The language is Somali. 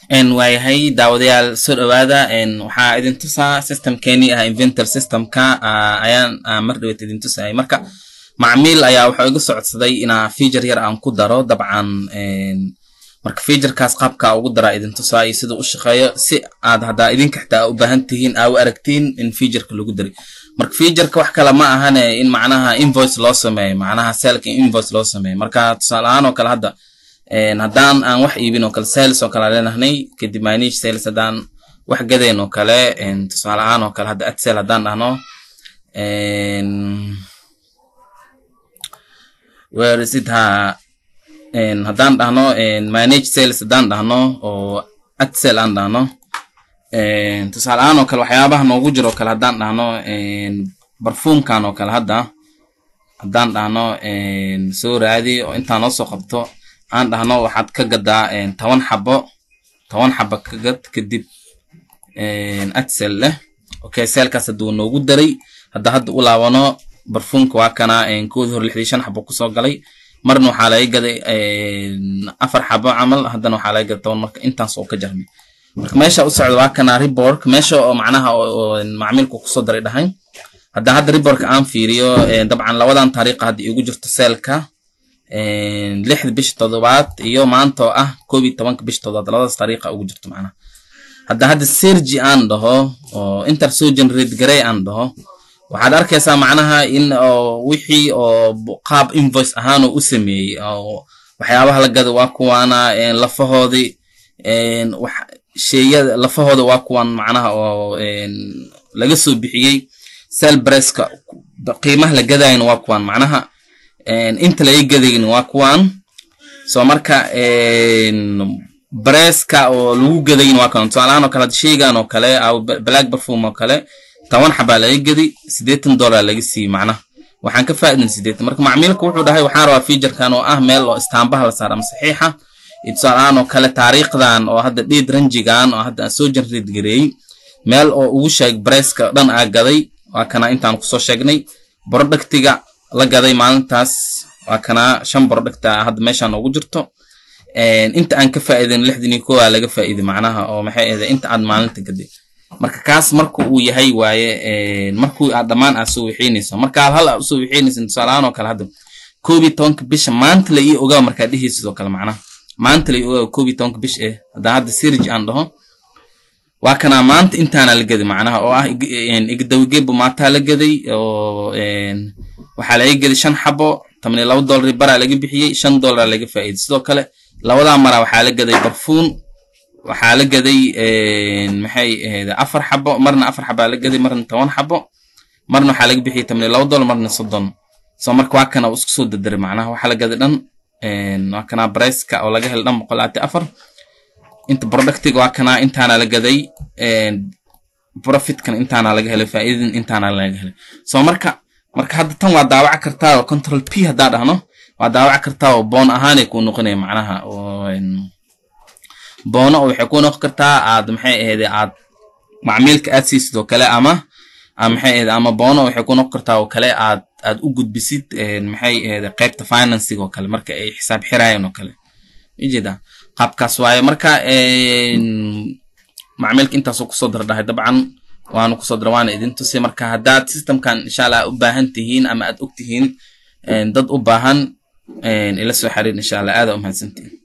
waayahay daawadayaal soo dhawaada waxaa idin tusaa systemkeenii ah inventor systemka ayaan mar dhaweed idin tusayay marka macmiil ayaa wuxuu iga socodsaday inaa feature yar aan ku daro dabcan marka featurekaas qaabka ugu daraa idin tusaa iyo sida u shaqeeyo si aad haddaa idinka xitaa u baahan tihiin aa u aragtiin in featureka lagu daray marka featureka wax kale ma ahane in macnaha invoice loo sameeyo macnaha selka invoice loo sameeyo marka tusaale ahaan oo kale hadda haddaan aan wax iibin oo kale sales oo kale aan leenahnay kadib manage sales haddaan wax gadayn oo kale tusaale ahaan oo kale hadda adsel haddaan dhahno where is it ha haddaan dhahno manage sales haddaan dhahno oo adsel aan dhahno tusaale ahaan oo kale waxyaabaha noogu jiro oo kale haddaan dhahno barfuumkan oo kale hadda haddaan dhahno soo raadi oo intaan noo soo qabto aan dhahno waxaad ka gadaa toban xabo toban xabo ka gad kadib adsel leh okay selkaas hadduu noogu daray hadda hadda u laabano barfuumka waa kana koodii hore lixdii shan xabo kusoo galay marna waxaa laga gaday afar xabo camal haddana waxaa laga gaday toban marka intaas oo ka jarnay marka meesha u socda waa kana rebork meesha oo macnaha macmiilku kusoo daray dhahay hadda hadda reborka aan fiiriyo dabcan labadan taariiqa hadda igu jirto selka lixda bisha toddobaad iyo maanta oo ah koob iyo tobanka bisha toddobaad labadaas taariiqa ugu jirto macnaha hadda hadda sergi aan dhaho oo inter soo generate garey aan dhaho waxaad arkaysaa macnaha in wixii oo qaab invoice ahaan oo u sameeyey oo waxyaabaha la gada waa kuwaana lafahoodii sheeyada lafahooda waa kuwan macnaha oo laga soo bixiyey sel breska qiimaha la gadayana waa kuwan macnaha inta laga gadayna waa kuwan so marka breska oo lagu gadayna waa kuwan tusaalahaan oo kale hadda sheygan oo kale black perfume oo kale toban xabaa laga gadi siddeetan dollar laga siiyey macnaha waxaan ka faa'idan siddeetan marka macmiilka wuxuu dhahay waxaan rabaa featurekan oo ah meel oo istaambaha la saara ama saxiixa tusaalahaan oo kale taariikhdan oo hadda dheed ranjigan oo hadda aan soo generate gareeyey meel oo ugu sheeg breska dhan aa gaday waa kana intaan kusoo sheegnay productiga la gaday maalintaas waa kana shan producta hadda meeshaan ugu jirto inta aan ka faa'iidan lixdan iyo kowa laga faa'iiday macnaha oo maxay ahday inta aad maalinta gaday marka kaas marka uu yahay waaye markuu aad dhammaan aad soo wixiinayso marka hal aad usoo wixiinaysa tusaalahaan oo kale hadda koob iyo tobanka bisha maanta la ii ogaa markaa dhihi sidoo kale macnaha maanta la ii ogaa koob iyo tobanka bish eh haddaan hadda sirij aan dhaho waa kanaa maanta intaana la gaday macnaha oo ah igdawigebo maataa la gaday oo waxaa laga gaday shan xabo toban iyo laba dollar baraa laga bixiyey shan dollar laga faa'iiday sidoo kale labadaa maraa waxaa la gaday barfuun waxaa la gaday maxay ahayd afar xabo marna afar xabaa la gaday marna toban xabo marna waxaa laga bixiyey toban iyo laba dollar marna soddon so marka waa kana isku soo dadaray macnaha waxaa la gaday dhan waa kana briceka oo laga helay dhan boqol labaatan afar inta productiga waa kana intaana la gaday profitkan intaana laga helay faa'iidadan intaana laga helay so marka marka hadda tan waa daawaca kartaa oo control p haddaa dhahno waa daawaca kartaa oo boon ahaanay kuu noqonaya macnaha oo boono oo waxay ku noqon kartaa aad maxay ahayd aad macmiilka aad siisid oo kale ama maxay ahayd ama boono waxay ku noqon kartaa oo kale aad aad u gudbisid maxay ahayd qaybta financing oo kale marka ay xisaab xirayeen oo kale ujeeda qaabkaas waaye marka macmiilka intaasoo kusoo dardhahay dabcan waanu kusoo dara waana idin tusay marka haddaad systemkan insha allah u baahan tihiin ama aad og tihiin dad u baahan ila soo xiriir insha allah aada u mahadsantihin